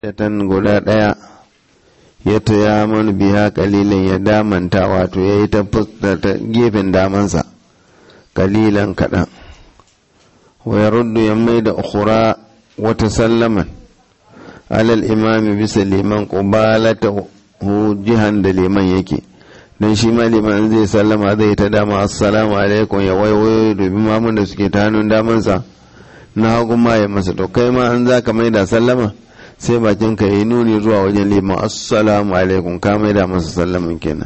tan guda ɗaya ya taya manu biya kalilan ya damanta wato ya yi ta gefen damansa kalilan kaɗan wa ya ruddu ya mai da ukura wata sallaman alal imami bisa liman ƙubalata hu jihan da liman yake don shi ma liman zai sallama zai ta dama assalamu alaikum ya waiwayo dubi mamun da suke ta hannun damansa na hagu ma ya masa to kai ma an za ka mai da sallama sai bakin ka yi nuni zuwa wajen liman assalamu alaikum ka mai da masa sallamin kenan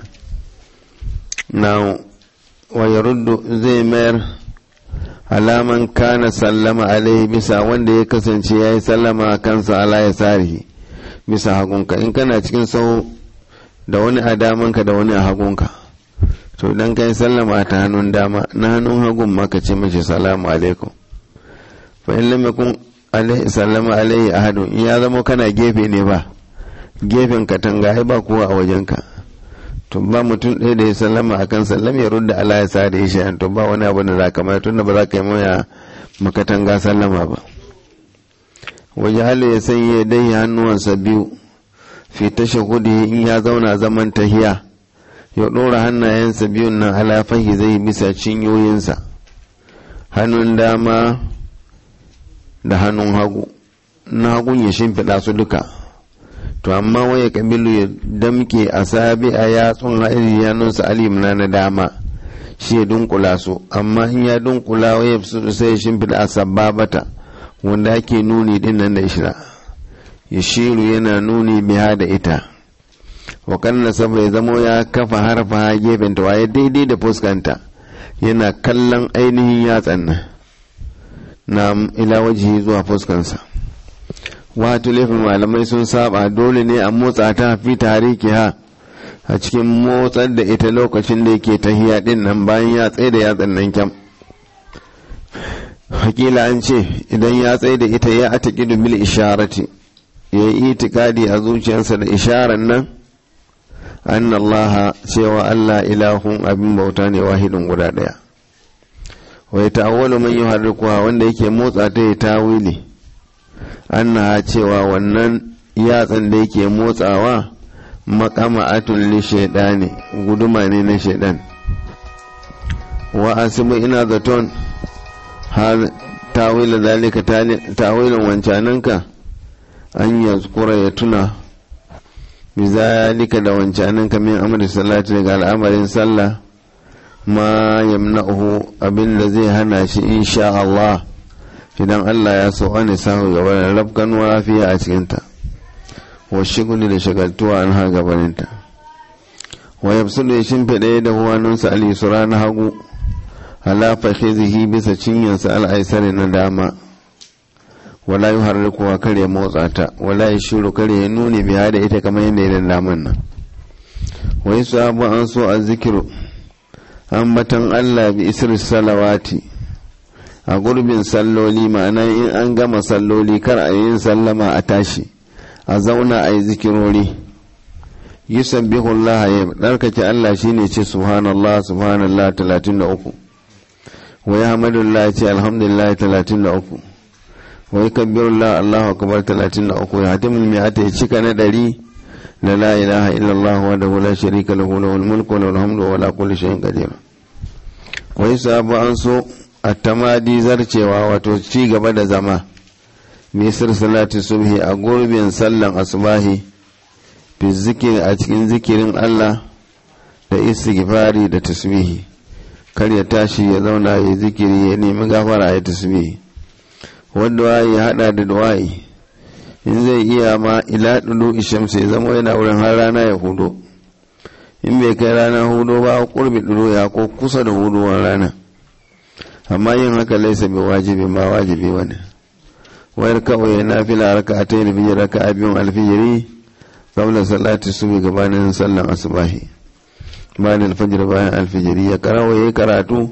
na wa ya ruddu zai mayar alaman kana sallama alaihi bisa wanda ya kasance ya yi sallama kansa ala ya sarihi bisa hagunka in kana cikin sau da wani a damanka da wani a hagunka to idan ka yi sallama ta hannun dama na hannun hagun maka ce mace salamu alaikum fa in lam yakun alaihi sallama alaihi ahadun in ya zama kana gefe ne ba gefen katanga ai ba kowa a wajenka to ba mutum ɗaya da ya sallama akan sallam ya rudda ala ya sa da ya sha'an to ba wani abu da za ka mai tunda ba za ka yi maya makatanga sallama ba waje halu ya sanya dai hannuwansa biyu fi tashahudi in ya zauna zaman tahiya ya ɗora hannayensa biyun nan ala fahi zai bisa cinyoyinsa hannun dama da hannun hagu na hagun ya shimfiɗa su duka to amma waya kabilu ya damke a sabi a yatsun haɗin yanunsa alimna na dama shi ya dunkula su amma in ya dunkula waya sai ya shimfiɗa a sababata wanda ake nuni din nan da ishira ya shiru yana nuni biha da ita wa kanna saboda ya zamo ya kafa harfa gefen ta waye daidai da fuskanta yana kallon ainihin yatsan nan na ila wajihi zuwa fuskansa wato laifin malamai sun saba dole ne a motsa ta fi tariki ha a cikin motsar da ita lokacin da yake tahiya din nan bayan ya tsaye da yatsan nan kyam hakila an ce idan ya tsaye da ita ya ata kidu bil isharati ya yi itikadi a zuciyarsa da isharar nan an Allah cewa Allah ilahun abin bauta ne wahidin guda daya wai ta'awwalu man yuharrikuha wanda yake motsa ta ya tawili annaha cewa wannan yatsan da yake motsawa makama'atun li shaidani guduma ne na shaidan wa asibu ina zaton har tawila zalika tawilin wancananka an yazkura ya tuna bizalika da wancananka min amri salati daga al'amarin sallah ma yamna'uhu abin da zai hana shi insha Allah idan Allah ya so an samu gaba da rabkan lafiya a cikinta wa shiguni da shagaltuwa an ha gabaninta wa yabsudu ya shimfiɗa da huwanunsa al-yusra na hagu ala fakhizihi bisa cinyansa al-aisari na dama wala yuharrikuwa kar ya motsa ta wala ya shiru kar ya nuni biya da ita kamar yadda ya daman nan wa yasabu an so a zikiru ambatan Allah bi isri salawati a gurbin salloli ma'ana in an gama salloli kar a yin sallama a tashi a zauna a yi zikirori yusabbihu Allah ya darkake Allah shine ce subhanallah subhanallah 33 wa yahmadullah ce alhamdulillah 33 wa yukabbirullah Allahu akbar 33 ya hatimul mi'ata ya cika na dari la la ilaha illallah wa la sharika lahu lahul mulku wa lahul hamdu wa la kulli shay'in qadir wa yusabu an so attamadi zarcewa wato ci gaba da zama misir salati subhi a gurbin sallan asubahi fi zikiri a cikin zikirin Allah da istighfari da tasbihi kar ya tashi ya zauna ya zikiri ya nemi gafara ya tasbihi wanda ya hada da du'a'i in zai iya ma ila dudu ishamsu ya zama yana wurin har rana ya hudo in bai kai rana hudo ba kurbi dudu ya ko kusa da huduwar rana amma yin haka laisa bai wajibi ma wajibi wani wayar kawai ya nafila raka a ta yi biyar raka a biyun alfijiri kabla salati su bi gabanin sallan asubahi bayan alfajir bayan alfijiri ya karawa ya karatu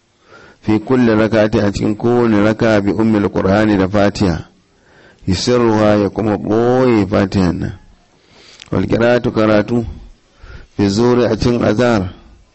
fi kulle rakati a cikin kowane raka bi ummil qur'ani da fatiha yusirruha ya kuma boye fatihan nan wal qira'atu karatu fi zuri a cikin azhar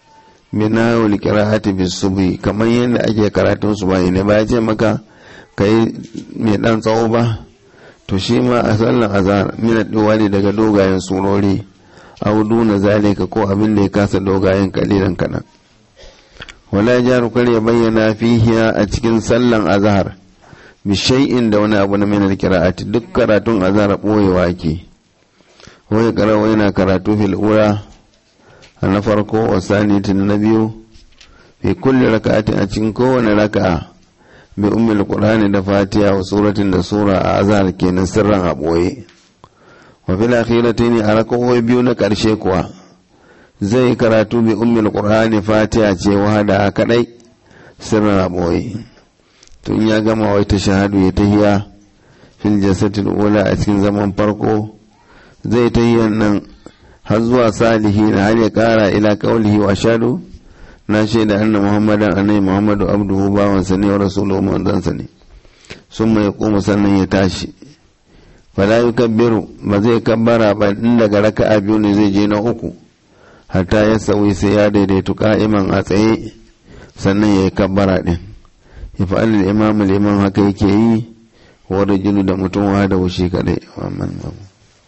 mina wal qira'ati bis subhi kamar yadda ake karatun subahi ne ba ya ce maka kai mai dan tsawo ba to shi ma a sallan azhar min ne daga dogayen surori aw duna zalika ko abin da ya kasa dogayen kalilan kadan wala jaru kar ya bayyana fihi a cikin sallan azhar bi shay'in da wani abu na min alqira'ati duk karatun azhar boyewa ke wai karawa yana karatu fil ura na farko wa sanitin na biyu fi kulli raka'atin a cikin kowane raka'a bi ummul qur'ani da fatiha wa suratin da sura a azhar kenan sirran a boye wa fil akhiratayn a raka'o'i biyu na karshe kuwa zai karatu bi ummul qur'ani fatiha ce wahada kadai sirran a boye tun ya gama wai ta shahadu ya tahiya fil jasadil ula a cikin zaman farko zai tahiyan nan har zuwa salihi na har ya kara ila kaulihi wa shadu na shaida anna muhammadan anai muhammadu abduhu bawansa ne wa rasuluhu manzansa ne sun mai koma sannan ya tashi fala yukabbiru ba zai kabbara ba in daga raka'a biyu ne zai je na uku hatta ya sauyi sai ya daidaitu ka'iman a tsaye sannan ya yi kabbara din ya fa'al imam liman haka yake yi wa rajulu da mutum wa da wushi kadai wa man babu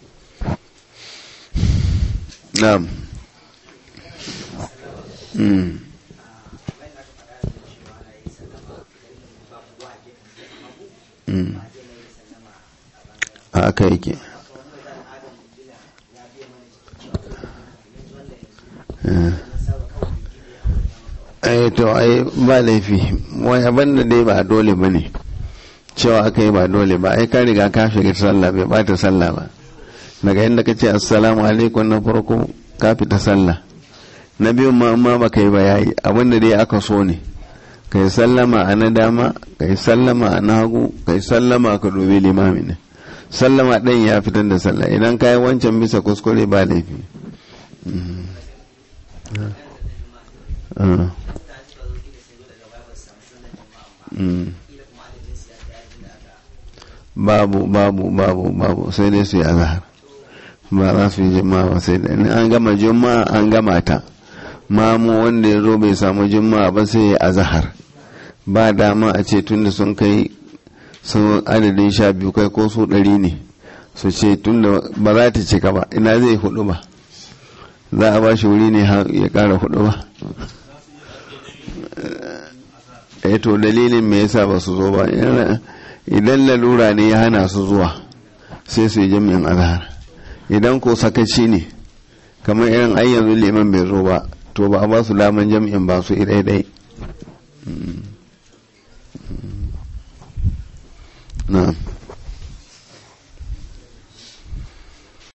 na'am mm haka yake ai to ai ba laifi wai abin da dai ba dole ba ne cewa aka yi ba dole ba ai ka riga ka shiga sallah bai bata sallah ba daga inda ka ce assalamu alaikum na farko ka fita sallah na biyu ma amma ba ka yi ba yayi abin da dai aka so ne ka yi sallama a na dama ka yi sallama a na hagu ka yi sallama ka dubi limami ne sallama ɗan ya fitar da sallah idan ka yi wancan bisa kuskure ba laifi babu babu babu babu sai dai su yi azahar ba za su yi jima'a ba sai dai an gama jima'a an gama ta mamu wanda ya zo bai samu jima'a ba sai ya azahar ba dama a ce tunda sun kai sun adadin sha biyu kai ko su ɗari ne su ce tunda ba za ta cika ba ina zai hudu ba za a ba shi wuri ne ya ƙara hudu ba eh to dalilin me yasa ba su zo ba idan lalura ne ya hana su zuwa sai su yi jami'in azhar idan ko sakaci ne kamar irin ai yanzu liman bai zo ba to ba a ba su daman jami'in ba su idai na'am